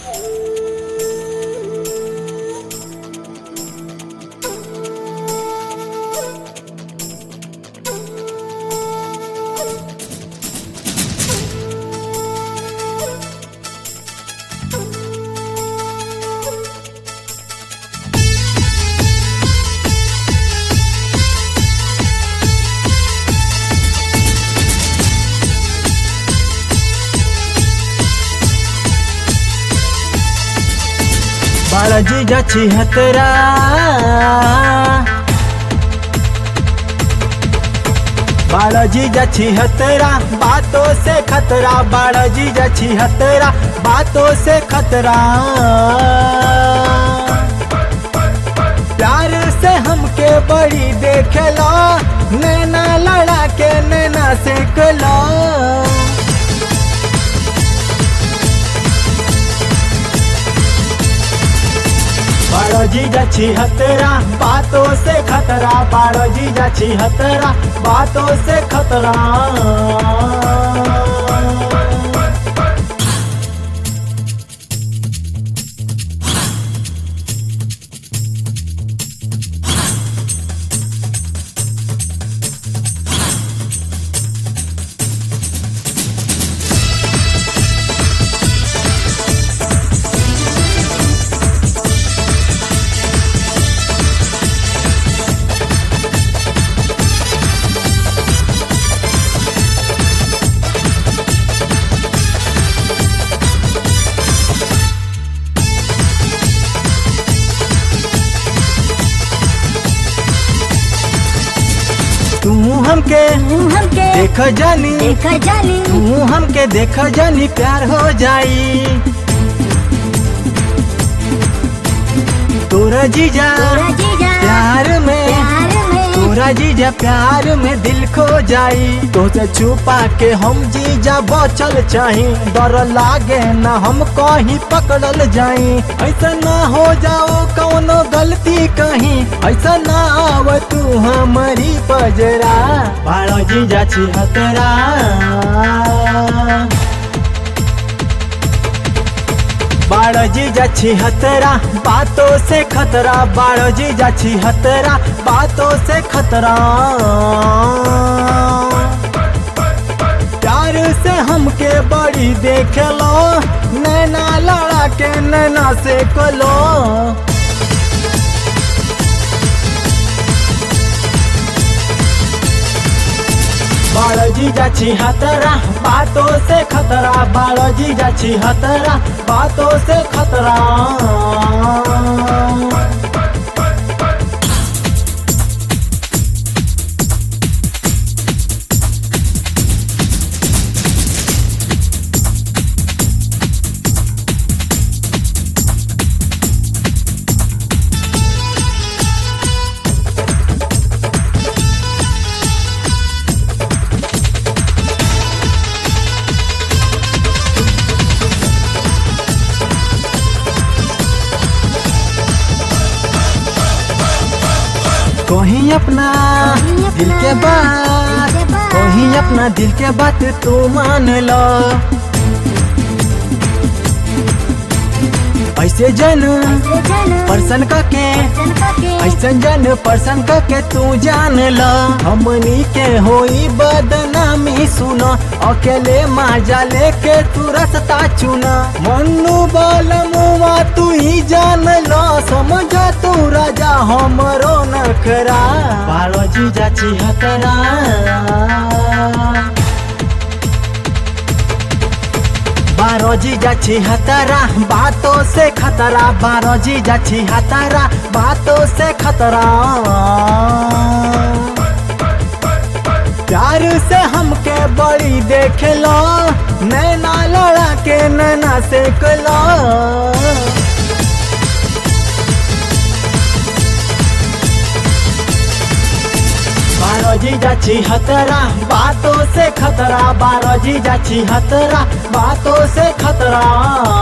बाळाजी जाची हतरा बाळाजी जाची हतरा बातों से खतरा बाळाजी जाची हतरा बातों से खतरा प्यार से हमके बड़ी देखला नैना लड़ा के नैना से कला बाळोजी जाची हतरा बातों से खतरा बाळोजी जाची हतरा बातों से खतरा तू हमके तू हमके देख जानी देखा जानी तू हमके देख जानी प्यार हो जाई तोरा जीजा तोरा जीजा प्यार में प्यार में तोरा जीजा प्यार में दिल खो जाई तो से छुपा के हम जीजा बचल चाही डर लागे ना हम कहीं पकड़ल जाई ऐसा ना हो जाओ कौनो गलती कहीं ऐसा ना आव तू हमारी पजरा बाड़ो जीजा छी हतरा बाड़ो जीजा छी हतरा बातों से खतरा बाड़ो जीजा छी हतरा बातों से खतरा प्यार से हमके बड़ी देख लो नैना लड़ा के नैना से कलो बाळोजी जाची हतरा बातों से खतरा बाळोजी जाची हतरा बातों से खतरा कहीं अपना दिल के बात कहीं अपना दिल के बात तू मान लो ऐसे जन पर्सन का के ऐसन जन पर्सन का के तू जान लो हमनी के होई बदनामी सुनो अकेले माजा लेके तू रास्ता चुना मन्नू बोल मुआ तू ही जान लो समझ तू राजा हमरो नखरा बालो जी जाची हतरा बारो जी जाची हतरा बातों से खतरा बारो जी जाची हतरा बातों से खतरा प्यार से हमके बड़ी देख लो नैना लड़ा के नैना से कलो बारो जी जाची हतरा बातों से खतरा बारो जी जाची हतरा बातों से खतरा